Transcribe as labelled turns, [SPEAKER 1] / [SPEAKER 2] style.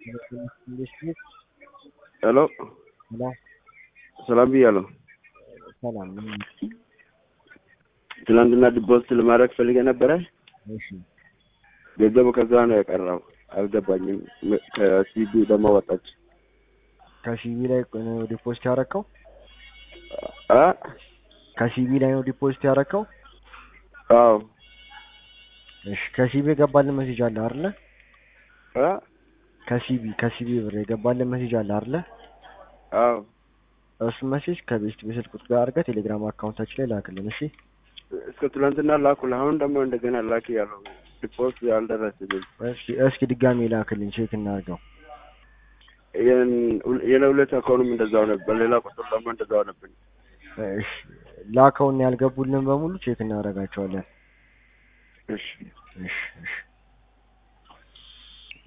[SPEAKER 1] ሄሎ
[SPEAKER 2] ሄሎ
[SPEAKER 1] ሰላም ብያለሁ።
[SPEAKER 2] ሰላም ነው።
[SPEAKER 1] ትናንትና ዲፖዚት ለማድረግ ፈልጌ ነበረ።
[SPEAKER 2] እሺ
[SPEAKER 1] ገንዘቡ ከዛ ነው የቀረው። አልገባኝም። ከሲቢ ደግሞ ወጣች።
[SPEAKER 2] ከሲቢ ላይ ነው ዲፖዚት ያረከው?
[SPEAKER 1] አ
[SPEAKER 2] ከሲቢ ላይ ነው ዲፖዚት ያረከው?
[SPEAKER 1] አዎ
[SPEAKER 2] እሺ ከሲቢ የገባልን ሜሴጅ አለ አይደለ?
[SPEAKER 1] አ
[SPEAKER 2] ከሲቢ ከሲቢ ብር የገባልን ሜሴጅ አለ አይደለ?
[SPEAKER 1] አዎ
[SPEAKER 2] እሱ ሜሴጅ ከቤስት ቤስል ቁጥር ጋር አድርገህ ቴሌግራም አካውንታችን ላይ ላክልን። እሺ
[SPEAKER 1] እስከ ትናንትና ላኩልህ። አሁን ደግሞ እንደገና ላክ ያለው ዲፖዚት አልደረስልኝ።
[SPEAKER 2] እስኪ እስኪ ድጋሜ ላክልን ቼክ እናድርገው።
[SPEAKER 1] የለሁለት አካውንትም እንደዛው ነበር። ሌላ ቁጥር ደግሞ እንደዛው ነበር።
[SPEAKER 2] እሺ ላከውን ያልገቡልን በሙሉ ቼክ እናደርጋቸዋለን።
[SPEAKER 1] እሺ
[SPEAKER 2] እሺ እሺ